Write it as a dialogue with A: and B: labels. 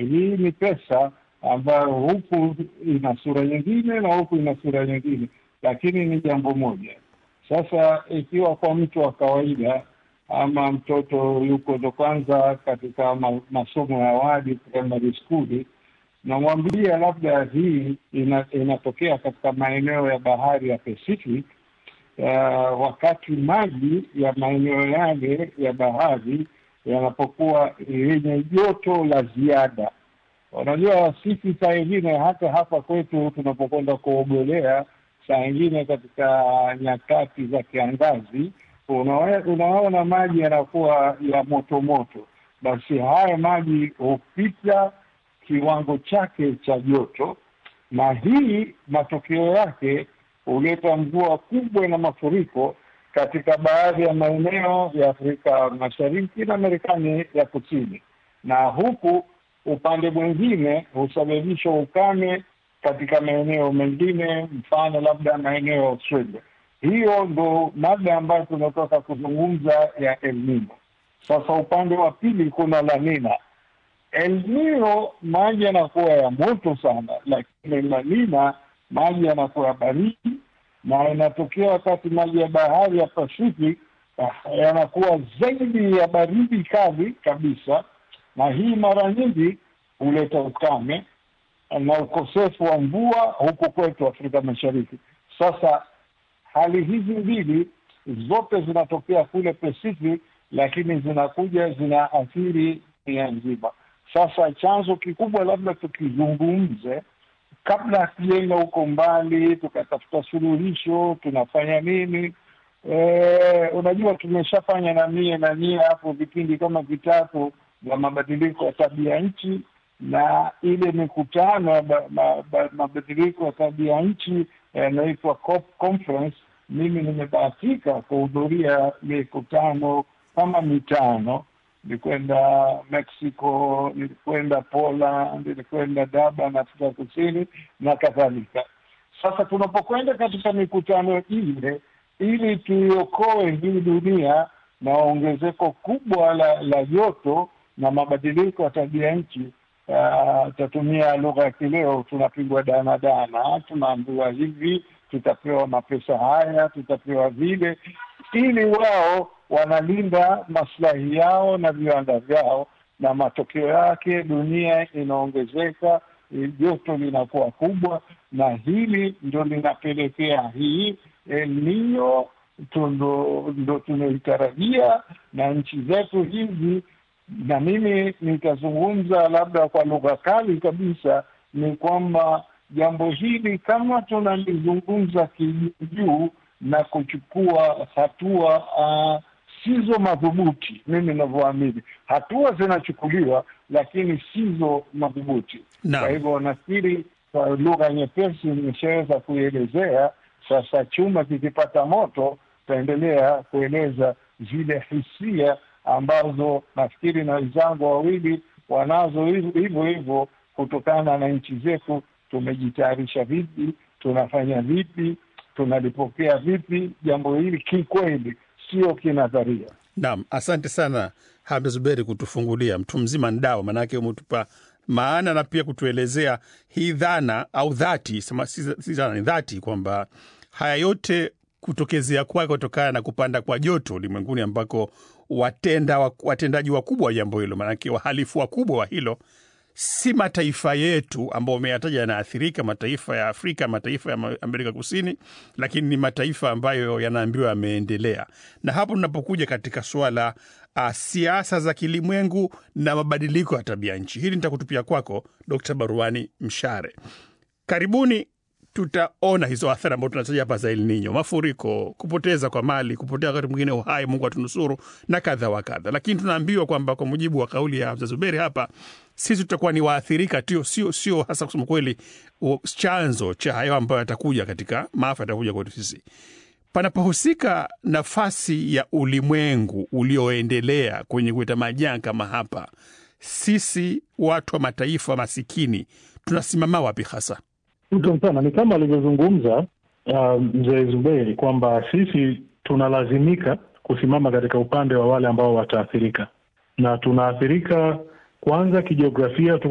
A: hii ni pesa ambayo huku ina sura nyingine na huku ina sura nyingine, lakini ni jambo moja. Sasa ikiwa kwa mtu wa kawaida ama mtoto yuko ndo kwanza katika ma, masomo ya awali primary school, namwambia labda hii ina, inatokea katika maeneo ya bahari ya Pacific uh, wakati maji ya maeneo yale ya bahari yanapokuwa yenye joto la ziada. Unajua, sisi saa ingine hata hapa kwetu tunapokwenda kuogelea, saa ingine katika nyakati za kiangazi, unawe- unaona maji yanakuwa ya moto moto, basi haya maji hupita kiwango chake cha joto, na hii matokeo yake huleta mvua kubwa na mafuriko katika baadhi ya maeneo ya Afrika Mashariki na Marekani ya Kusini, na huku upande mwingine husababisha ukame katika maeneo mengine, mfano labda maeneo ya Australia. Hiyo ndo mada ambayo tunatoka kuzungumza ya El Nino. Sasa upande wa pili kuna La Nina. El Nino maji yanakuwa ya moto sana, lakini La Nina maji yanakuwa ya baridi, na inatokea wakati maji ya bahari ya Pacific ah, yanakuwa zaidi ya baridi kali kabisa, na hii mara nyingi huleta ukame na ukosefu wa mvua huku kwetu Afrika Mashariki. Sasa hali hizi mbili zote zinatokea kule Pacific, lakini zinakuja zinaathiri dunia nzima. Sasa chanzo kikubwa labda tukizungumze kabla hatujaenda huko mbali tukatafuta suluhisho, tunafanya nini? E, unajua tumeshafanya na mie na nyie hapo vipindi kama vitatu vya mabadiliko ya tabia nchi na ile mikutano ya ba- ma- ba- mabadiliko ya tabia nchi yanaitwa COP conference. Mimi nimebahatika kuhudhuria mikutano kama mitano. Nilikwenda Mexico, nilikwenda Poland, nilikwenda Durban, Afrika Kusini na kadhalika. Sasa tunapokwenda katika mikutano ile, ili tuiokoe hii dunia na ongezeko kubwa la la joto na mabadiliko ya tabia nchi, uh, tatumia lugha ya kileo, tunapigwa danadana, tunaambiwa hivi, tutapewa mapesa haya, tutapewa vile, ili wao wanalinda maslahi yao na viwanda vyao, na matokeo yake dunia inaongezeka, eh, joto linakuwa kubwa, na hili ndo linapelekea hii El Nino tundo- ndo tunaitarajia na nchi zetu hizi, na mimi nitazungumza labda kwa lugha kali kabisa, ni kwamba jambo hili kama tunalizungumza kijuu na kuchukua hatua uh, sizo madhubuti, mimi navyoamini, hatua zinachukuliwa lakini sizo madhubuti.
B: Naam.
A: Kwa hivyo nafikiri kwa lugha nyepesi nimeshaweza kuielezea. Sasa chuma kikipata moto, tutaendelea kueleza zile hisia ambazo nafikiri na wenzangu wawili wanazo hivyo hivyo hivyo, kutokana na nchi zetu tumejitayarisha vipi, tunafanya vipi, tunalipokea vipi jambo hili kikweli, sio kinadharia.
B: Naam, asante sana Hamza Zuberi kutufungulia mtu mzima ndao, maanake umetupa maana na pia kutuelezea hii dhana au dhati, sema si si dhana, ni dhati kwamba haya yote kutokezea kwake kutokana na kupanda kwa joto ulimwenguni ambako watenda wa- watendaji wakubwa wa jambo hilo, maanake wahalifu wakubwa wa hilo si mataifa yetu ambao umeyataja yanaathirika, mataifa ya Afrika, mataifa ya Ma- Amerika Kusini, lakini ni mataifa ambayo yanaambiwa yameendelea. Na hapo tunapokuja katika suala uh, siasa za kilimwengu na mabadiliko ya tabia nchi, hili nitakutupia kwako Dkt. Baruani Mshare. Karibuni tutaona hizo athari ambazo tunataja hapa za El Nino, mafuriko, kupoteza kwa mali, kupotea wakati mwingine uhai, Mungu atunusuru na kadha wa kadha. Lakini tunaambiwa kwamba kwa mujibu wa kauli ya Hamza Zuberi hapa, sisi tutakuwa ni waathirika tu, sio sio hasa kusema kweli u- chanzo cha hayo ambayo yatakuja katika maafa yatakuja kwetu sisi panapohusika nafasi ya ulimwengu ulioendelea kwenye kuleta majanga kama hapa, sisi watu wa mataifa masikini tunasimama wapi hasa?
C: Shukran sana. Ni kama alivyozungumza uh, mzee Zuberi kwamba sisi tunalazimika kusimama katika upande wa wale ambao wataathirika, na tunaathirika kwanza kijiografia, tuko